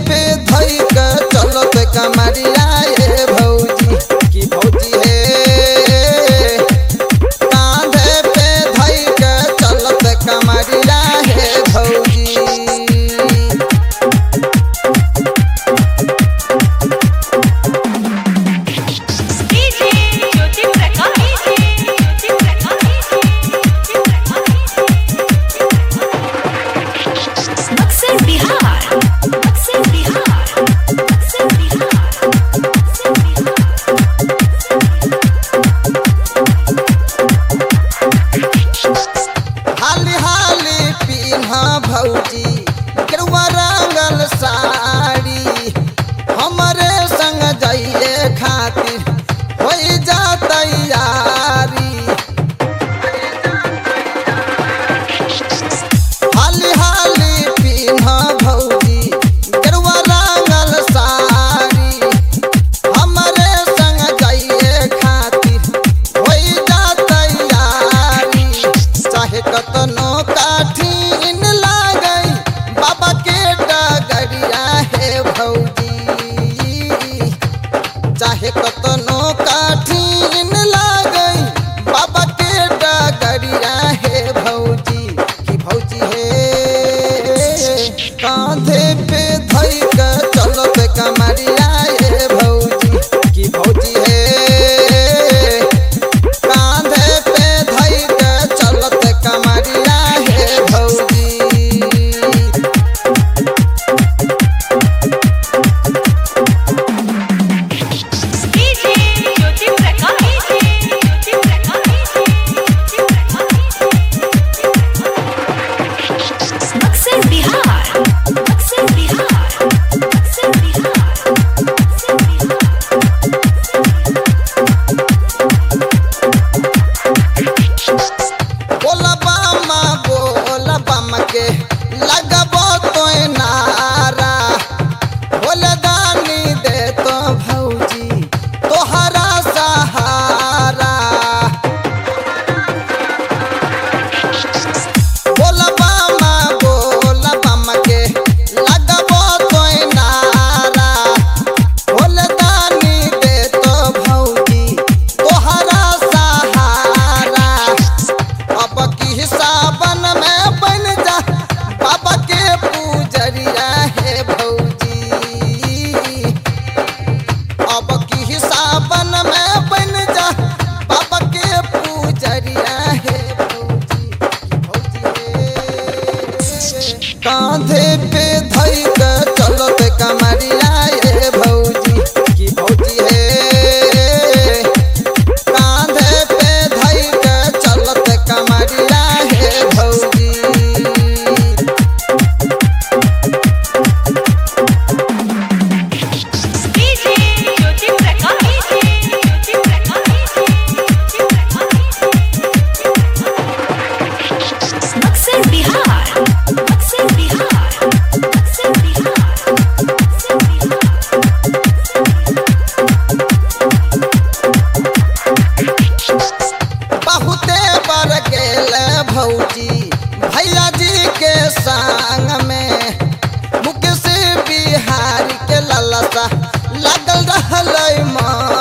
पे धई के चलत कमरिया ए भौजी की भौजी हे कांधे पे धई के चलत कमरिया हे भौजी डीजे ज्योति प्रकाश ज्योति प्रकाश अक्सर बिहार अक्सर बिहार अक्सर बिहार अक्सर बिहार हाली हाली पीन्हा भौजी केरुआ रंगल साड़ी हमरे संग जाइए खातिर हो जा तैयारी हाली हाली पीन्हा भौजी केरुआ रंगल साड़ी हमरे संग जाइए खातिर हो जा तैयारी चाहे कतनो काठिन लागई बाबा के डगरिया हे भौजी चाहे कतनो काठिन लागई बाबा के डगरिया हे भौजी की भौजी हे कांधे पे धई के चलत कमरिया हे भौजी की भौजी हे कांधे पे धई के चलत कमरिया हे भौजी डीजे ज्योति प्रकाश ज्योति प्रकाश ज्योति प्रकाश अक्सर बिहार अक्सर बिहार अक्सर बिहार अक्सर बिहार बोला बामा बोला बामा के लगबो तो नारा बोले दानी दे तो भौजी तोहरा सहारा बोला बामा बोला बामा के लगबो तो नारा बोले दानी दे तो भौजी तोहरा सहारा अब की सावन में बन जा बाबा के पूजरिया है भौजी अब की सावन में बन जा बाबा के पूजरिया है भौजी भौजी हे। कांधे पे धई के चलत कमरिया हे भौजी की भौजी हे कांधे पे धई के चलत कमरिया हे भौजी डीजे ज्योति प्रकाश ज्योति प्रकाश ज्योति प्रकाश अक्सर बिहार अक्सर बिहार अक्सर बिहार अक्सर बिहार बहुते बर गेल भौजी भैया जी के संग में मुकेश बिहारी के ललसा लगल रहल मन